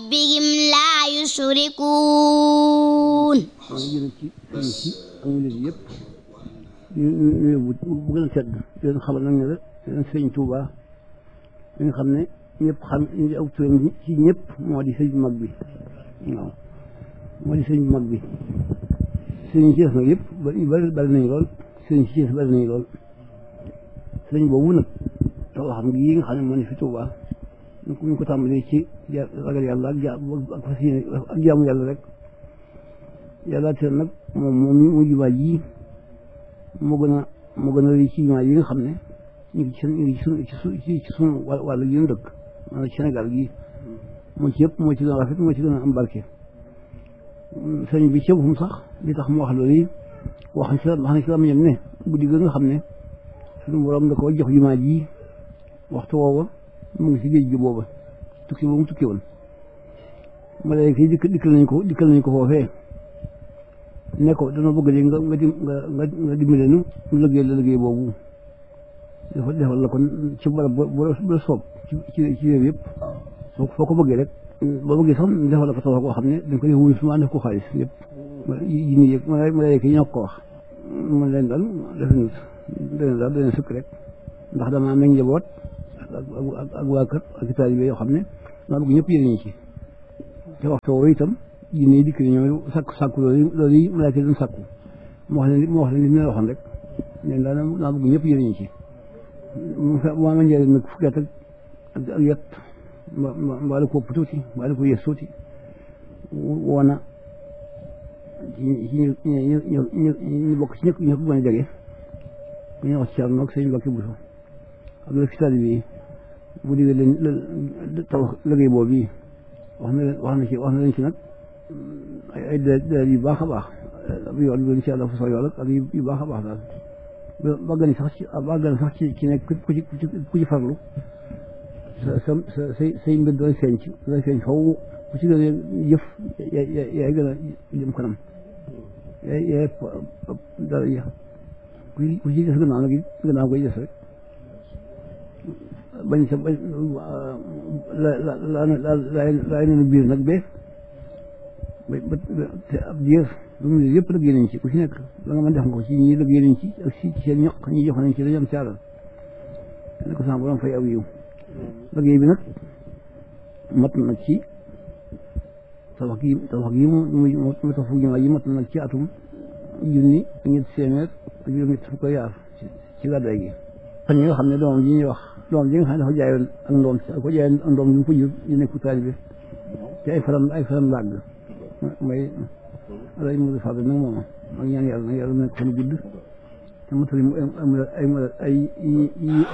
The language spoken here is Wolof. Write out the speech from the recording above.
ربهم لا يشركون maa ngi jëlee ci sëriñ si ak murid yëpp ñu ñu bu bu gën a tedd di leen xamal nag ne la leen sëriñ Touba li nga xam ne ñëpp xam ñu aw turam ci ñëpp moo di sëriñ bu mag bi waaw moo di sëriñ bu mag bi sëriñ si des nag yëpp bari bari nañu lool sëriñ si des bari nañu lool sëriñ boobu nag taw xam ngi yi nga xam ne moo ne fi Touba ñu ko tàmbalee ci ragal yàlla ak ja ak fas yéene ak jaamu yàlla rek yàlla te nag moom moom mu jumaa ji moo gën a moo gën a rëy ci jumaa yi nga xam ne ñu ngi ci ñu ngi ci su ci suñu wàll gi ñu dëkk maanaam Sénégal gi moo ci yëpp moo ci gën a rafet moo ci gën a am barke sëñ bi ci boppam sax li tax mu wax loolu yi wax ci wax na ci am ñam ne guddi ga nga xam ne suñu borom da ko jox jumaa ji waxtu woowa mu ngi si géej gi booba tukki boobu mu tukki woon malaaka yi dikk dikkal nañ ko dikkal nañ ko foofee ne ko dana bëgg léegi nga nga nga nga dimbale nu ñu liggéey la liggéey boobu dafa defal la kon ci barab bu la soob ci ci ci réew yëpp foo foo ko bëggee rek boo bëggee sax defal la ko tabax koo xam ne dañ ko def wuyu suma def ko xaalis yëpp yi nii yëg malaaka yi ñoo ko wax man leen daal def nit dana daal dana sukk rek ndax dama am njaboot ak ak waa kër ak taalibe yoo xam ne maa bëgg ñëpp yëriñu ci te waxtu woowu itam jinne yi dikk ni ñoom sàkku sàkku loolu loolu yi malaaka doon sàkku mu wax leen mu wax leen li mu leen waxoon rek leen daal naa bëgg ñëpp yëriñu ci mu ma njëriñ nag fukki at ak ak yet mbaa la ko ëpp tuuti mbaa la ko yées tuuti woona ci ci ñu ñu ñu ñu bokk ci ñëpp ñu ko gën a jege ku ñuy wax ci Thierno ak sëñ Mbacke Bousso ak la fi taalibe yi bu diggee leen tabax liggéey boobu yi wax na leen wax na ci wax na leen ci nag ay ay délai yu baax a baax ab yoon bi incha allah fu soo yool ak yu baax a baax daal ba gën sax ci ba gën sax ci ci nekk ku ci ku ci farlu sa sa sa say say mbir doon feeñ ci doon feeñ faw ku ci gën a jëf yaay gën a jëm kanam yaay yaay dara ya ku ku ci des gannaaw nag gannaaw koy des rek bañ sa bañ la la la la laay nenu biir nag bee ba ba te ab diir lu mu yëpp liggéey nañ ci ku ci nekk la nga mën def nga ko ci ñi liggéey nañ ci ak si ci seen ñoq ñi jox nañ ci dañu am caalal ne ko sama borom fay aw yiw liggéey bi nag mat na ci tabax gi tabax gi mu mu tabax fu jumaa yi mat na nag ci atum junni ak ñetti téeméer ak juróom-ñett fukk ko yaar ci gàddaay gi fan yi nga xam ne doomam ji ñuy wax doomam ji nga xam ne dafa jaayoon ak ndoom ko jaayoon ak ndoom yu mu ko jur yu nekk taalibe ci ay faram ay faram làgg may alay mu fa nag moom ak ñaan yàlla nag yàlla nekk fan gudd te matali mu ay ay